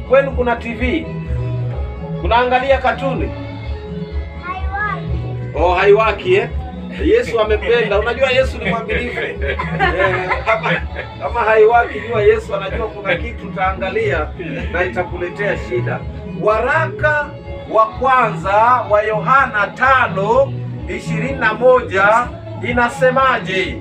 kwenu kuna TV? Unaangalia katuni? Oh, haiwaki eh? Yesu amependa. Unajua Yesu ni mwaminifu. Eh, kama, kama haiwaki jua Yesu anajua kuna kitu utaangalia na itakuletea shida. Waraka wa kwanza wa Yohana tano ishirini na moja inasemaje?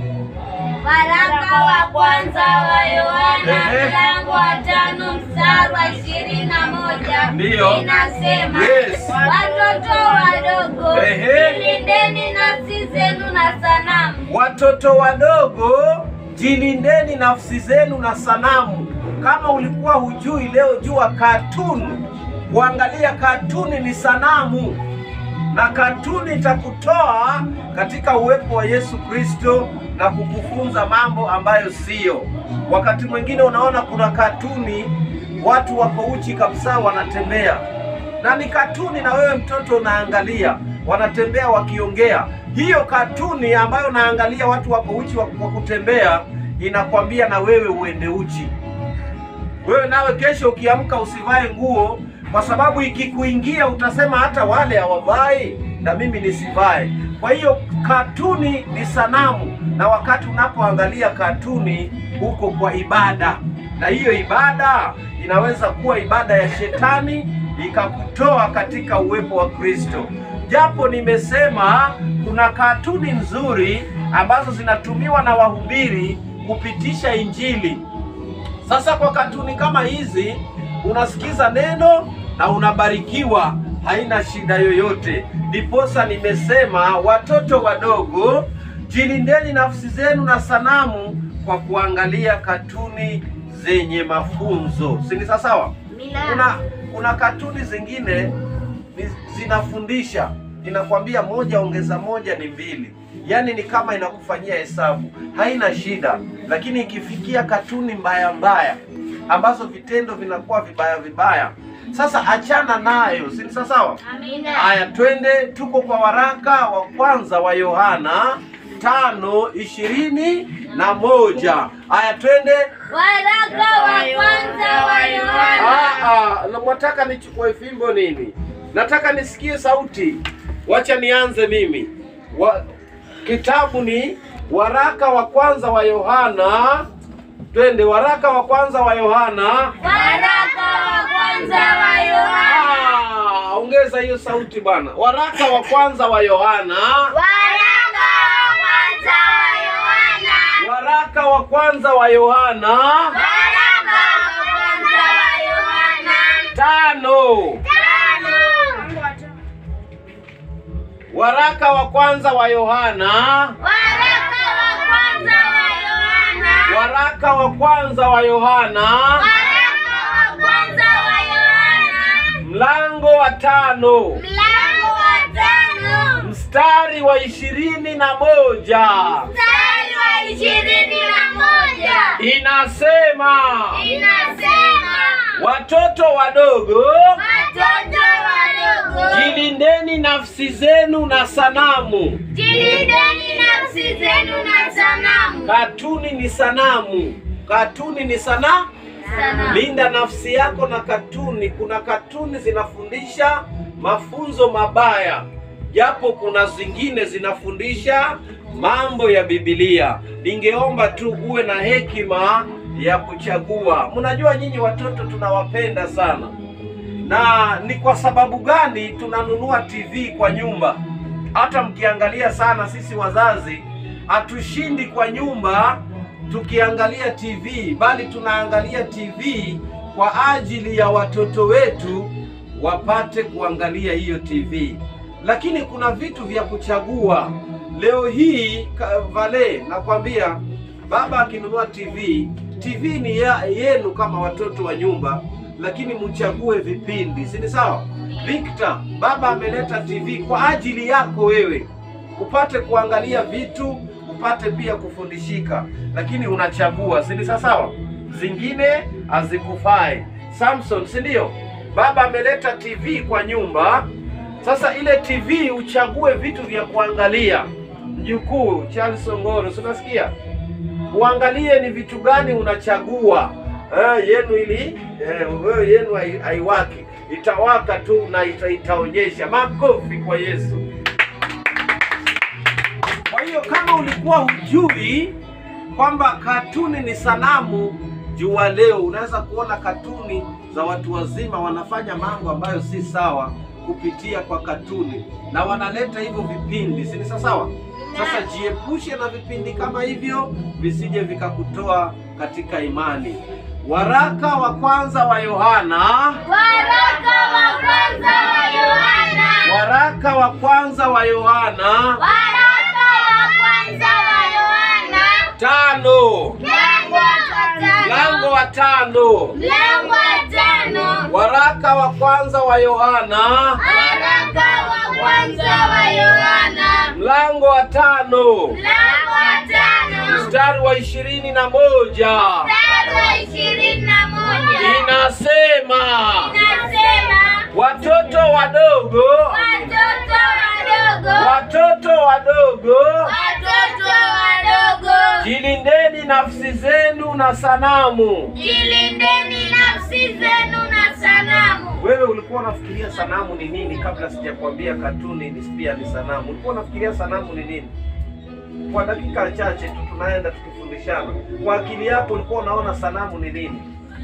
Waraka wa kwanza wa Yohana Ehe. mlango wa tano mstari wa ishirini na moja Ndiyo. inasema Yes. watoto wadogo Ehe. jilindeni nafsi zenu na sanamu. Watoto wadogo, jilindeni nafsi zenu na sanamu. Kama ulikuwa hujui, leo jua katuni. Kuangalia katuni ni sanamu, na katuni itakutoa katika uwepo wa Yesu Kristo na kukufunza mambo ambayo siyo. Wakati mwingine unaona kuna katuni, watu wako uchi kabisa, wanatembea na ni katuni, na wewe mtoto unaangalia, wanatembea wakiongea. Hiyo katuni ambayo unaangalia watu wako uchi wa wa kutembea, inakwambia na wewe uende uchi. Wewe nawe kesho ukiamka usivae nguo, kwa sababu ikikuingia utasema hata wale hawavai na mimi nisivae. Kwa hiyo katuni ni sanamu, na wakati unapoangalia katuni uko kwa ibada, na hiyo ibada inaweza kuwa ibada ya shetani ikakutoa katika uwepo wa Kristo. Japo nimesema kuna katuni nzuri ambazo zinatumiwa na wahubiri kupitisha Injili. Sasa kwa katuni kama hizi unasikiza neno na unabarikiwa, haina shida yoyote. Ndiposa nimesema watoto wadogo, jilindeni nafsi zenu na sanamu kwa kuangalia katuni zenye mafunzo, si ni sawa? Kuna kuna katuni zingine ni, zinafundisha inakwambia moja ongeza moja ni mbili, yaani ni kama inakufanyia hesabu, haina shida. Lakini ikifikia katuni mbaya mbaya ambazo vitendo vinakuwa vibaya vibaya, sasa achana nayo, si ni sawa? Amina. Haya, twende, tuko kwa waraka wa kwanza wa Yohana tano ishirini na moja. Haya, twende. Waraka wa kwanza wa Yohana Ah, ah, na mwataka nichukue fimbo nini? Nataka nisikie sauti. Wacha nianze mimi. Wa, kitabu ni waraka wa kwanza wa Yohana. Twende, waraka wa kwanza wa Yohana. Waraka wa kwanza wa Yohana Ah, ongeza hiyo sauti bwana. Waraka wa kwanza wa Yohana. Waraka wa kwanza wa Yohana Waraka wa kwanza wa Yohana Waraka wa kwanza wa Yohana tano. tano Waraka wa kwanza wa Yohana. Waraka wa kwanza wa Yohana Waraka wa kwanza wa Yohana Waraka wa kwanza wa Yohana mlango wa tano mlango wa tano mstari wa ishirini na moja mstari wa ishirini na moja inasema inasema watoto wadogo, watoto wadogo jilindeni nafsi zenu na sanamu. jilindeni nafsi zenu na sanamu Katuni ni sanamu, katuni ni sana. Sanamu. Linda nafsi yako na katuni. Kuna katuni zinafundisha mafunzo mabaya, japo kuna zingine zinafundisha mambo ya Biblia. Ningeomba tu uwe na hekima ya kuchagua. Mnajua nyinyi watoto tunawapenda sana, na ni kwa sababu gani tunanunua TV kwa nyumba? Hata mkiangalia sana, sisi wazazi hatushindi kwa nyumba tukiangalia TV, bali tunaangalia TV kwa ajili ya watoto wetu wapate kuangalia hiyo TV. Lakini kuna vitu vya kuchagua. Leo hii ka- Vale, nakwambia baba akinunua TV, TV ni ya, yenu kama watoto wa nyumba, lakini mchague vipindi, si ni sawa? Victor, baba ameleta TV kwa ajili yako wewe upate kuangalia vitu, upate pia kufundishika, lakini unachagua, si ni sawa? Zingine hazikufai. Samson, si ndio? Baba ameleta TV kwa nyumba, sasa ile TV uchague vitu vya kuangalia. Mjukuu Charles Ongoro, si unasikia? Uangalie ni vitu gani unachagua. eh, yenu ili eh, wewe yenu hai- haiwaki, itawaka tu na ita, itaonyesha. Makofi kwa Yesu. Kwa hiyo kama ulikuwa hujui kwamba katuni ni sanamu, jua leo unaweza kuona katuni za watu wazima wanafanya mambo ambayo si sawa kupitia kwa katuni, na wanaleta hivyo vipindi, si ni sawa? Sasa jiepushe na vipindi kama hivyo, visije vikakutoa katika imani. Waraka wa kwanza wa Yohana, Waraka wa kwanza wa Yohana. waraka wa kwanza wa Yohana Waraka wa kwanza wa Yohana. tano, Mlango wa mlango tano. wa tano. Mlango wa tano. Waraka wa kwanza wa Yohana Waraka wa kwanza wa Yohana. mlango wa tano Mlango wa tano. mstari wa ishirini na moja Mstari wa ishirini na moja. inasema, Inasema watoto wadogo, watoto wadogo, watoto wadogo, watoto wadogo, jilindeni nafsi zenu na sanamu. jilindeni nafsi zenu na sanamu. Wewe ulikuwa unafikiria sanamu ni nini kabla sijakwambia katuni ni pia ni sanamu? Ulikuwa unafikiria sanamu ni nini? Kwa dakika chache tu tunaenda tukifundishana, kwa akili yako ulikuwa unaona sanamu ni nini?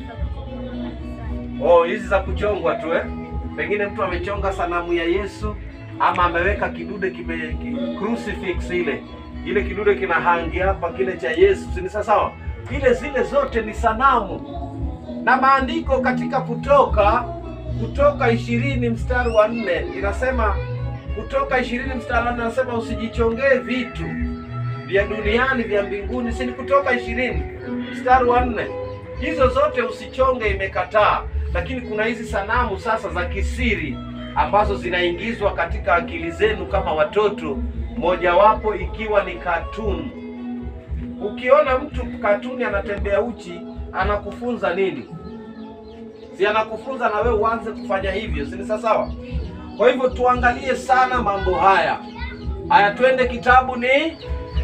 Oh, hizi za kuchongwa tu eh? Pengine mtu amechonga sanamu ya Yesu ama ameweka kidude kime ki, crucifix ile ile kidude kina hangi hapa kile cha Yesu, si ni sawa? Ile zile zote ni sanamu na maandiko katika Kutoka Kutoka ishirini mstari wa nne inasema Kutoka ishirini mstari wa nne inasema usijichongee vitu vya duniani vya mbinguni, si ni Kutoka ishirini mstari wa nne hizo zote usichonge, imekataa. Lakini kuna hizi sanamu sasa za kisiri ambazo zinaingizwa katika akili zenu kama watoto, mojawapo ikiwa ni katuni. Ukiona mtu katuni anatembea uchi, anakufunza nini? Si anakufunza na wewe uanze kufanya hivyo, si ni sawa? Kwa hivyo tuangalie sana mambo haya. Haya, twende kitabu ni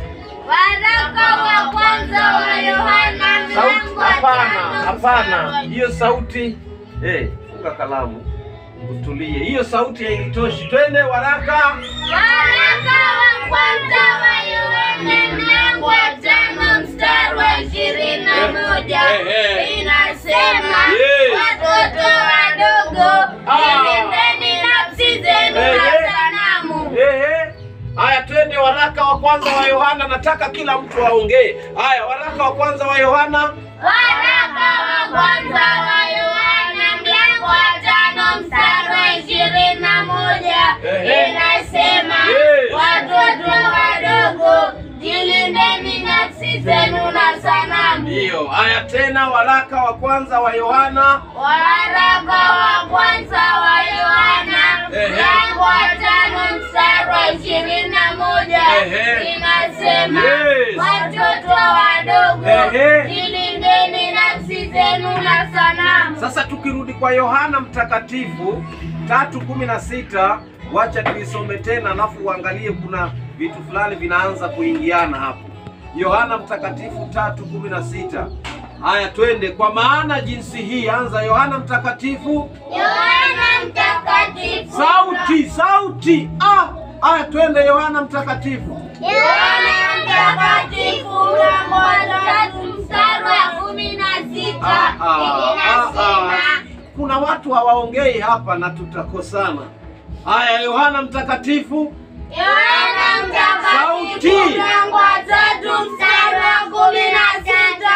Waraka wa kwanza wa Yohana sauti. mlango wa Hapana, tano hapana, mstari wa- hiyo sauti eh, funga kalamu utulie, hiyo sauti haitoshi. Twende waraka Waraka wa kwanza wa Yohana mlango wa tano mstari wa ishirini na moja Eh, eh. inasema Yes. watoto wadogo Ah. jilindeni nafsi zenu Eh, na eh. sanamu. Ehe. Haya, twende waraka wa kwanza wa Yohana. Nataka kila mtu aongee. Haya, waraka wa kwanza wa Yohana. Waraka wa kwanza wa Yohana mlango wa tano mstari wa ishirini na moja Ehe. inasema Yes. watoto wadogo jilindeni nafsi zenu na sanamu. Ndiyo. Haya tena, waraka wa kwanza wa Yohana. Waraka wa kwanza wa Yohana Ehe. mlango wa tano mstari wa ishirini na moja Ehe. inasema Yes. watoto wadogo Ehe. jilindeni nafsi zenu na sanamu. Sasa tukirudi kwa Yohana Mtakatifu tatu kumi na sita wacha tuisome tena, alafu uangalie kuna vitu fulani vinaanza kuingiana hapo. Yohana Mtakatifu tatu kumi na sita. Haya, twende. Kwa maana jinsi hii, anza Yohana Mtakatifu. Yohana Mtakatifu. Sauti, sauti. Ah, haya, twende Yohana Mtakatifu. Yohana Mtakatifu mlango wa tatu mstari wa kumi na sita Ah, ah, ah, inasema ah. Kuna watu hawaongei hapa na tutakosana. Haya, Yohana Mtakatifu. Yohana Sauti. Mtakatifu mlango wa tatu mstari wa kumi na sita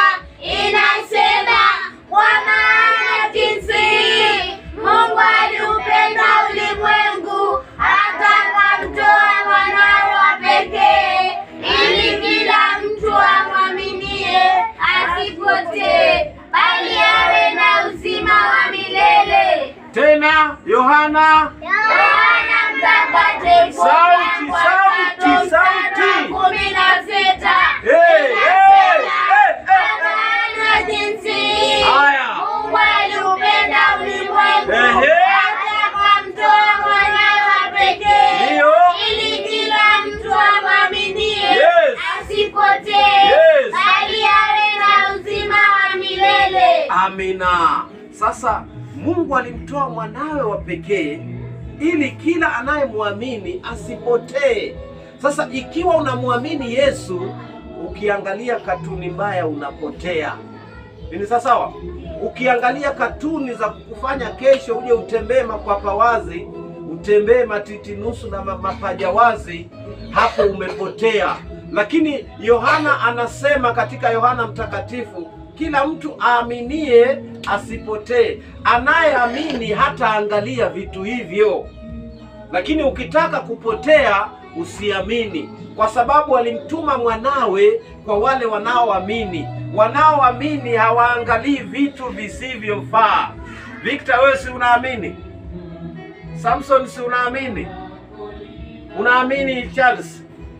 inasema kwa maana jinsi hii Mungu aliupenda ulimwengu hata akamtoa mwanawe wa pekee ili kila mtu amwaminie asipotee bali awe na uzima wa milele. Tena Yohana. Yohana Mtakatifu Sauti, mlango wa sauti, tatu mstari sauti. wa kumi na sita Hey, hey, hey, Kwa hey, maana jinsi hii Haya. Mungu aliupenda ulimwengu Ehe. hata akamtoa mwanawe wa pekee Ndiyo. ili kila mtu amwaminie Yes. asipotee Yes. bali awe na uzima wa milele. Amina. Sasa Mungu alimtoa mwanawe wa pekee ili kila anayemwamini asipotee. Sasa ikiwa unamwamini Yesu, ukiangalia katuni mbaya unapotea. Ni sawa sawa? Ukiangalia katuni za kukufanya kesho uje utembee makwapa wazi, utembee matiti nusu na ma- mapaja wazi, hapo umepotea. Lakini Yohana anasema katika Yohana Mtakatifu, kila mtu aaminie asipotee. Anayeamini hataangalia vitu hivyo. Lakini ukitaka kupotea usiamini, kwa sababu alimtuma mwanawe kwa wale wanaoamini. Wanaoamini hawaangalii vitu visivyofaa. Victor, wewe si unaamini? Samson, si unaamini? Unaamini Charles?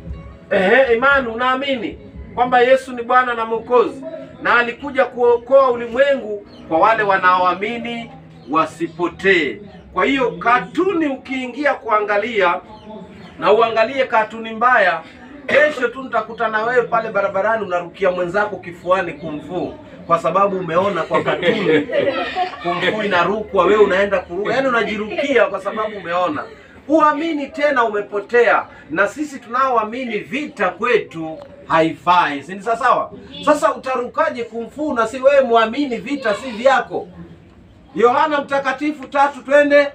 Ehe, Imani, unaamini kwamba Yesu ni Bwana na Mwokozi na alikuja kuokoa ulimwengu kwa wale wanaoamini wasipotee. Kwa hiyo katuni ukiingia kuangalia na uangalie katuni mbaya, kesho tu nitakutana wewe pale barabarani unarukia mwenzako kifuani kumfuu, kwa sababu umeona kwa katuni kumfuu inarukwa, wewe unaenda kuruka, yaani unajirukia kwa sababu umeona. Uamini tena, umepotea. Na sisi tunaoamini vita kwetu haifai, si ni sawa sawa? Sasa utarukaje kumfuu na si wewe muamini vita si vyako? Yohana Mtakatifu tatu, twende.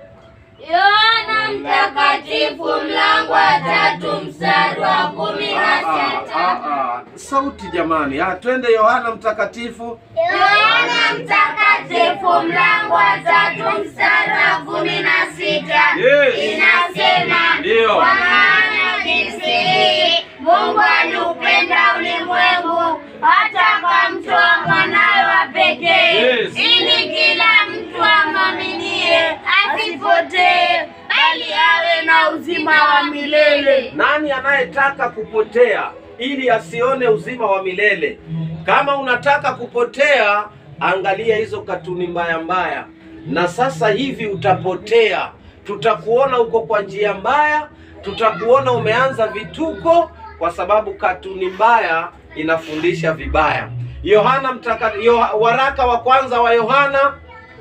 Yohana Mtakatifu mlango wa tatu mstari wa kumi na Ah, ah, sita. ah, sauti jamani, ah, twende Yohana Mtakatifu. Yohana Mtakatifu mlango wa tatu mstari wa kumi na sita Yes. inasema, Ndio. kwa maana jinsi hii Mungu aliupenda ulimwengu hata akamtoa mwanawe wa pekee Yes. ili kila mtu amwaminie asipotee bali awe na uzima wa milele. Nani anayetaka kupotea ili asione uzima wa milele? Kama unataka kupotea, angalia hizo katuni mbaya mbaya, na sasa hivi utapotea. Tutakuona uko kwa njia mbaya, tutakuona umeanza vituko, kwa sababu katuni mbaya inafundisha vibaya. Yohana mtaka, Yoha, waraka wa kwanza wa Yohana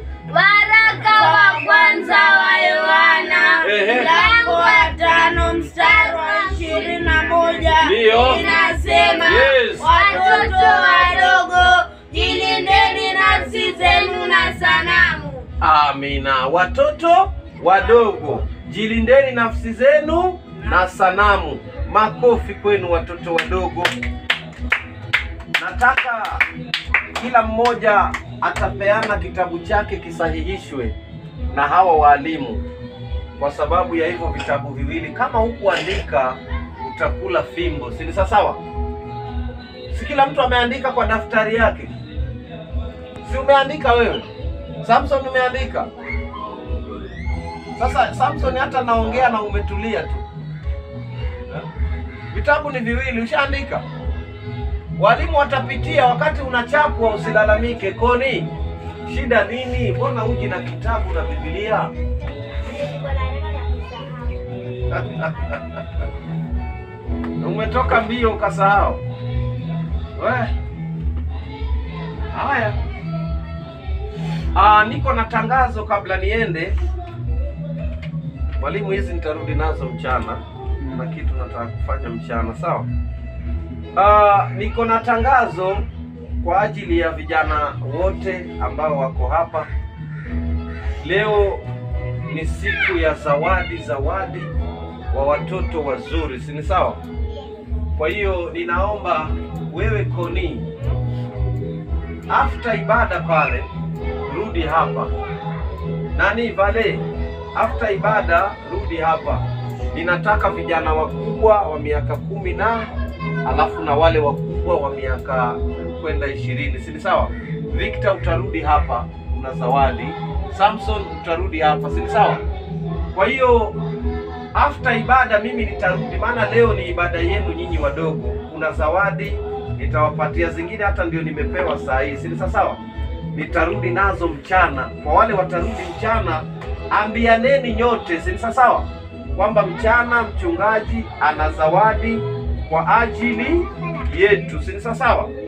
Waraka wa kwanza wa Yohana Ehe. mlango wa tano mstari wa ishirini na moja Ndiyo. inasema Yes. watoto wadogo jilindeni nafsi zenu na sanamu. Amina. Watoto wadogo, jilindeni nafsi zenu na sanamu. Makofi kwenu watoto wadogo. Nataka kila mmoja atapeana kitabu chake kisahihishwe na hawa walimu, kwa sababu ya hivyo vitabu viwili. Kama hukuandika utakula fimbo, si ni sawa sawa? Si kila mtu ameandika kwa daftari yake? Si umeandika wewe? Samson umeandika. Sasa Samson hata naongea na umetulia tu. Vitabu ni viwili, ushaandika. Walimu watapitia wakati unachapwa, usilalamike. Koni, shida nini? Mbona uji na kitabu na Biblia? Umetoka mbio ukasahau. We. Haya. Ah, niko na tangazo kabla niende. Mwalimu, hizi nitarudi nazo mchana na kitu nataka kufanya mchana, sawa? Ah, niko na tangazo kwa ajili ya vijana wote ambao wako hapa. Leo ni siku ya zawadi, zawadi wa watoto wazuri, si ni sawa? Kwa hiyo ninaomba wewe Koni, after ibada pale rudi hapa. Nani Vale, after ibada rudi hapa. Ninataka vijana wakubwa wa miaka kumi na alafu na wale wakubwa wa miaka kwenda ishirini, si ni sawa? Victor utarudi hapa, una zawadi. Samson utarudi hapa, si ni sawa? Kwa hiyo after ibada mimi nitarudi, maana leo ni ibada yenu nyinyi wadogo. Kuna zawadi nitawapatia, zingine hata ndio nimepewa saa hii, si ni sawa sawa? Nitarudi nazo mchana. Kwa wale watarudi mchana, ambianeni nyote, si ni sawa sawa, kwamba mchana mchungaji ana zawadi kwa ajili yetu, si ni sawa sawa?